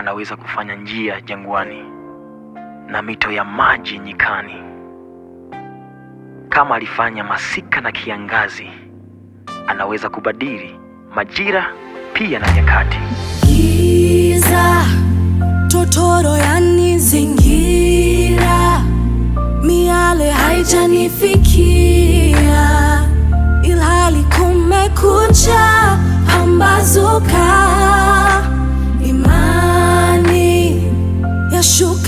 anaweza kufanya njia jangwani na mito ya maji nyikani. Kama alifanya masika na kiangazi, anaweza kubadili majira pia na nyakati. Giza totoro yanizingira, miale haijanifikia, ilhali kumekucha, pambazuka, imani yashuka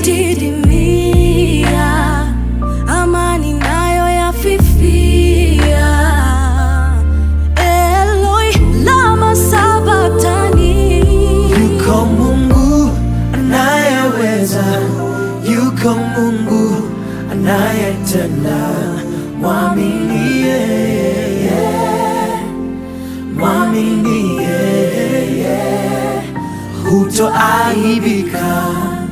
yadidimia, amani nayo yafifia. Eloi lama sabatani Yuko Mungu anayeweza, yuko Mungu anayetenda. Mwamini yeye, mwamini yeye, hutoaibika.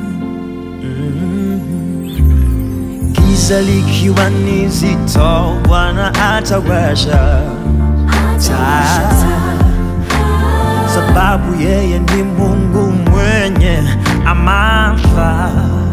Mm. Giza likiwa ni zito, Bwana atawasha taa sababu yeye ni Mungu mwenye amana,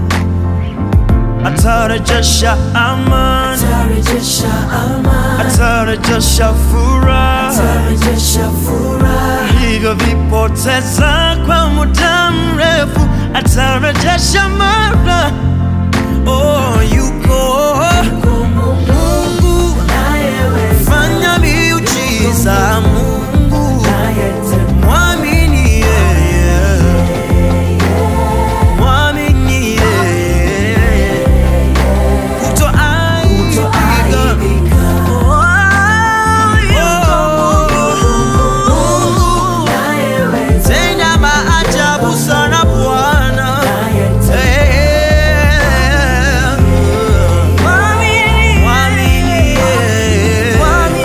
atarejesha amani, tarejesha amani, atarejesha furaha tarejesha furaha, vilivyovipoteza kwa muda mrefu, atarejesha mara. Oh, yuko Mungu fanya miujiza, Mungu mwamini yeye, mwamini yeye, kutoaibika. Oh, tenda maajabu sana Bwana. Eh, mwamini yeye.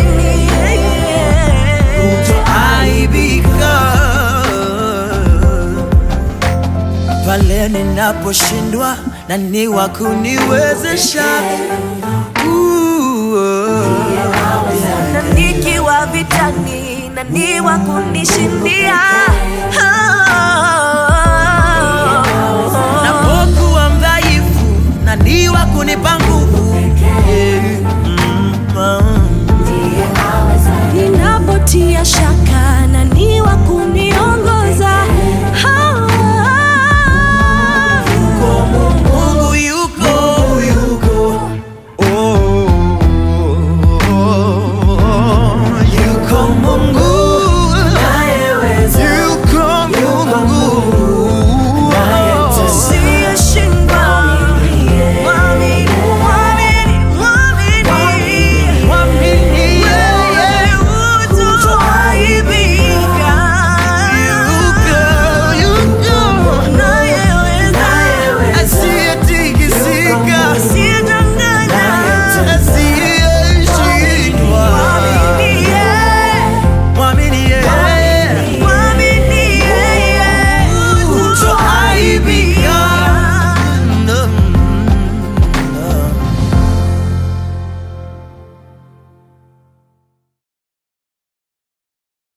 kutoaibika pale ninaposhindwa na ni wa kuniwezesha Ooh, na nikiwa vitani na ni wa kunishindia. Ah,